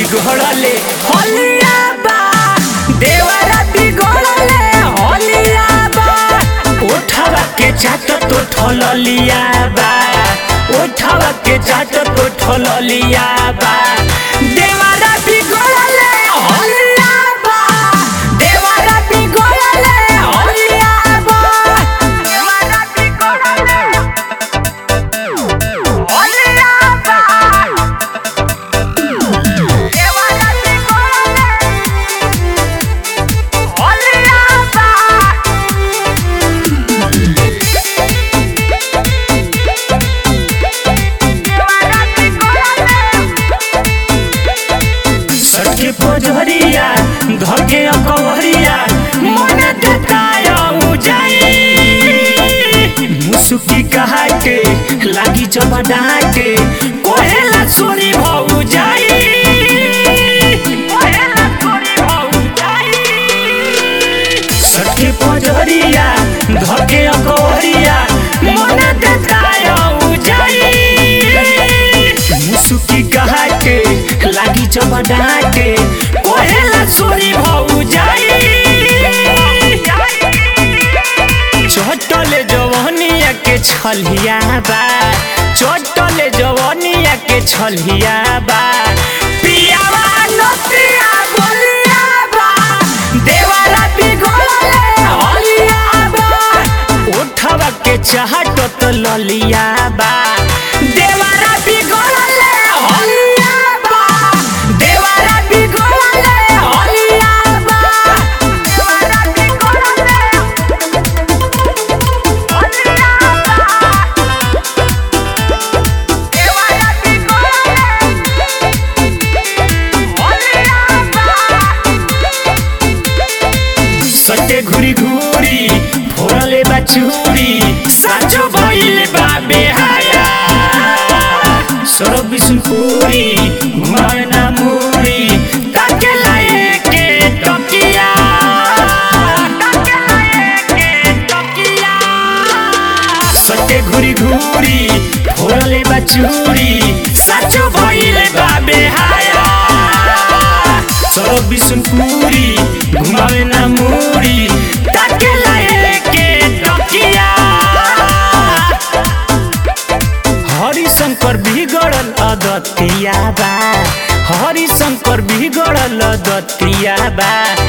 बिगड़ले होलिया बा देवरा बिगड़ले होलिया बा उठावा के चाट तो ठललिया बा उठावा के चाट तो ठललिया बा देवरा बिगड़ले होलिया बा देवरा बिगड़ले होलिया बा देवरा बिगड़ले होलिया बा देवरा बिगड़ले होलिया बा सटके पोजरिया धके अकवरिया मन देताय उजाई मुसुकी कहा के लागी चबा डाके कोहेला सोनी भौ जाई कोहेला सोनी भौ जाई सटके पोजरिया धके अकवरिया मन देताय उजाई मुसुकी कहा के लागी चबा डाके कोहेला सोनी भौ जाई चटले जवनिया के छलिया बा चटले जवनिया के छलिया बा पियावा नतिया बोलिया बा देवारा बिगड़ले होलिया बा उठवा के चाहत तो ललिया बा देवारा बिगड़ले होलिया बा देवारा बिगड़ले होलिया बा देवारा बिगड़ले होलिया बा देवारा बिगड़ले होलिया बा सटे घुरी घुरी फोड़ले बा चूरी साचो भइले बा बेहाया सरो बिसुनपुरी घुमावे ना मुरी ताके लाए के टकिया ताके लाए के टकिया सटे घुरी घुरी फोड़ले बा चूरी साचो भइले बा बेहाया सरो बिसुनपुरी घुमावे ना मुरी ताके लाए के टकिया हरिशंकर बिगड़ल अदतिया बा हरिशंकर बिगड़ल अदतिया बा